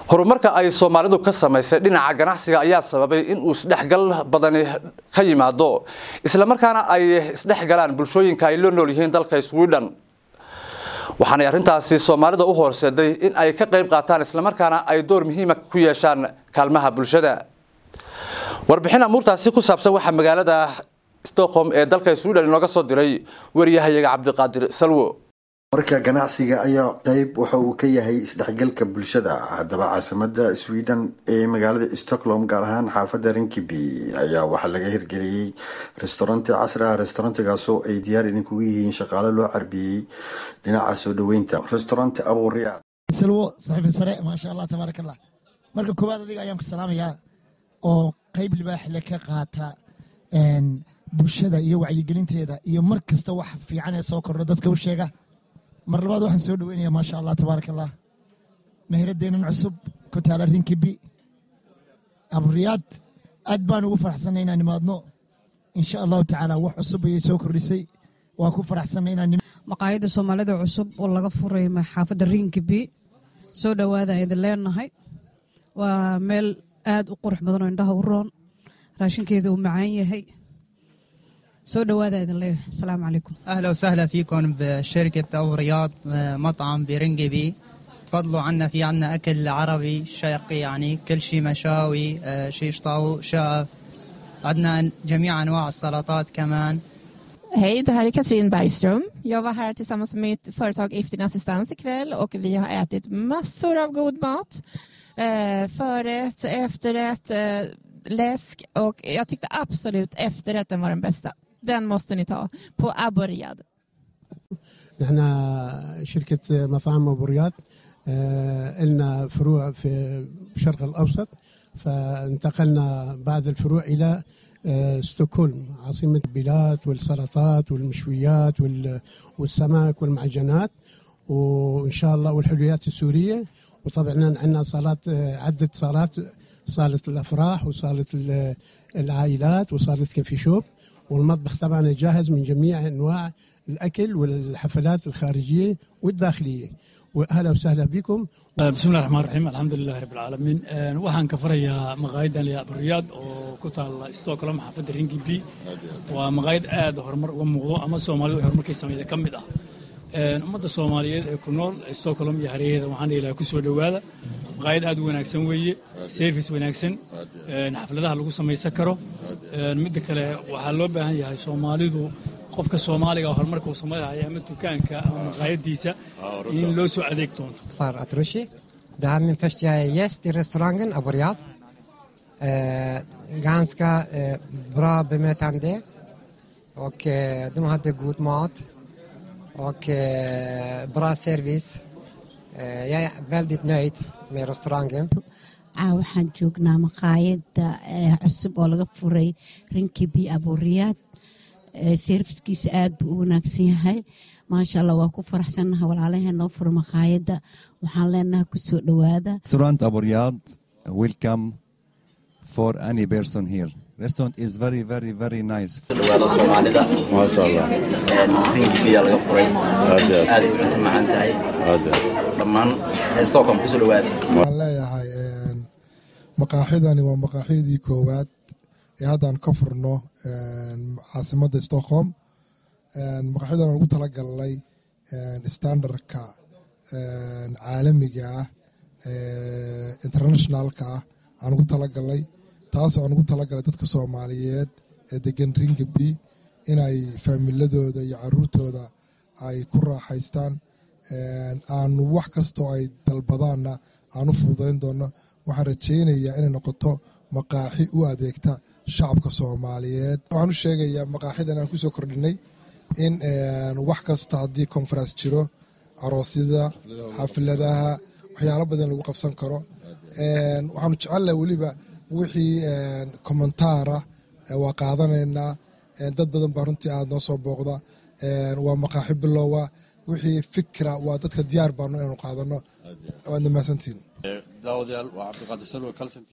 horumarka ay soomaalidu ka samaysay dhinaca ganacsiga ayaa sababay in uu isdhexgal badani ka yimaado islamarkaana ay isdhexgalaan bulshooyinka ay la nool yihiin dalka sweden waxaanay arrintaasi soomaalida u horseeday in ay ka qayb qaataan islamarkaana ay door muhiima ku yeeshaan kaalmaha bulshada warbixin amuurtaasi ku saabsan waxaa magaalada stockholm ee dalka sweden inooga soo diray wariyahayaga cabdiqaadir salwo marka ganacsiga ayaa qeyb waxa uu ka yahay isdhexgalka bulshada haddaba caasimada sweden ee magaalada stockholm gaar ahaan xaafada rinkiby ayaa waxaa laga hirgeliyey restauranti casri ah restaurantigaasoo ay diyaar idinkugu yihiin shaqaale loo carbiyey dhinaca soo dhaweynta restauranti abuuriyaad salwo saxiifi sare maasha allah tabaarak allah marka koowaad adiga ayaan ku salaamayaa oo qeyb libaaxle ka qaata bulshada iyo wacyigelinteeda iyo mar kasta wax fiican ee soo kordho dadka u sheega mar labaad waxaan soo dhaweynaya maasha allah tabaaraka allah meheradeenan cusub ku taala rinkibi aburiyaad aad baan ugu faraxsanay inaan nimaadno insha allahu tacaala wax cusub ayay soo kordhisay waa ku faraxsanay inaan maqaayadda soomaalida cusub oo laga furay xaafadda rinkibi soo dhowaada idin leenahay waa meel aad u qurux badan oo indhaha u roon raashinkeeda uu macaan yahay سو دوادا إذن ليه السلام عليكم أهلا وسهلا فيكم بشركة أبو رياض مطعم برنجبي تفضلوا عنا في عنا أكل عربي شرقي يعني كل شيء مشاوي شيش طاو شاف عندنا جميع أنواع السلطات كمان Hej, det här är Katrin Bergström. Jag var här tillsammans med mitt företag Iftin Assistans ikväll och vi har ätit massor av god mat. Eh, förrätt, efterrätt, eh, läsk och jag tyckte absolut efterrätten var den bästa. Den måste ni ta på Abu Riyad. نحن شركة مطاعم أبو رياض لنا فروع في الشرق الأوسط فانتقلنا بعد الفروع إلى ستوكهولم عاصمة البلاد والسلطات والمشويات والسمك والمعجنات وإن شاء الله والحلويات السورية وطبعا عندنا صالات عدة صالات صالة الأفراح وصالة العائلات وصالة كافي شوب والمطبخ طبعا جاهز من جميع أنواع الأكل والحفلات الخارجية والداخلية وأهلا وسهلا بكم بسم الله الرحمن الرحيم الحمد لله رب العالمين waxaan ka farayaa maqaayadan liya aburiyaad oo ku taala stockholm xaafadda ringibi waa maqaayad aad horumar uga muuqdo ama soomaalidu ay horumarkay sameeyda ka mid ah ummadda soomaaliyeed ee ku nool stockholm iyo hareeraheeda waxaan ilaha ku soo dhowaada maqaayad aad u wanaagsan weeye service wanaagsan xafladaha lagu samaysan karo midda kale waxaa loo baahan yahay soomaalidu qofka soomaaliga horumarka uu samaynayo ama dukaanka ama maqaayadiisa in loo soo adeeg doonto Far Atrushi. Det här är min första gäst i restaurangen Abu Riyad. Eh, ganska eh, bra bemötande och eh, de hade god mat och eh, bra service. Eh, jag är väldigt nöjd med restaurangen. waxaan joognaa maqaayadda cusub oo laga furay rinkibi aburiyaad serviskiisa aad buu u wanaagsan yahay maasha allah waa ku faraxsannaha walaalahee noo fura maqaayadda waxaan leenahay kusoo dhowaada restaurant aburiyaad welcome for any person here restaurant is very very very nice dhawaada soomaalida maasha allah rinkibiya laga furay Aad iyo aad. aad ay cunto macaan tahay dhammaan stockholm kusoo dhawaada waxaan leeyahay maqaaxidani waa maqaaxidii koowaad ee haddaan ka furno caasimadda stockholm maqaaxidan aan ugu talagalnay standardka caalamiga ah internationalka ah aan ugu talagalnay taasoo aan ugu talagalay dadka soomaaliyeed ee degan ringaby inay faamiladooda iyo caruurtooda ay ku raaxaystaan aanu wax kastoo ay dalbadaanna aan u fududayn doono waxaan rajaynayaa inay noqoto maqaaxi u adeegta shacabka soomaaliyeed waxaan u sheegayaa maqaaxidan aan kusoo kordhinay in wax kasta haddii conference jiro aroosyada xafladaha waxyaalo badan lagu qabsan karo waxaanu jecelnahay weliba wixii kommentaara waa qaadanaynaa dad badan baa runtii aada noo soo booqda waa maqaaxi bilowa wixii fikra waa dadka diyaar baano inaanu qaadano waad mahadsantihin daawadayaal waa cabdiqaadir salwe kalson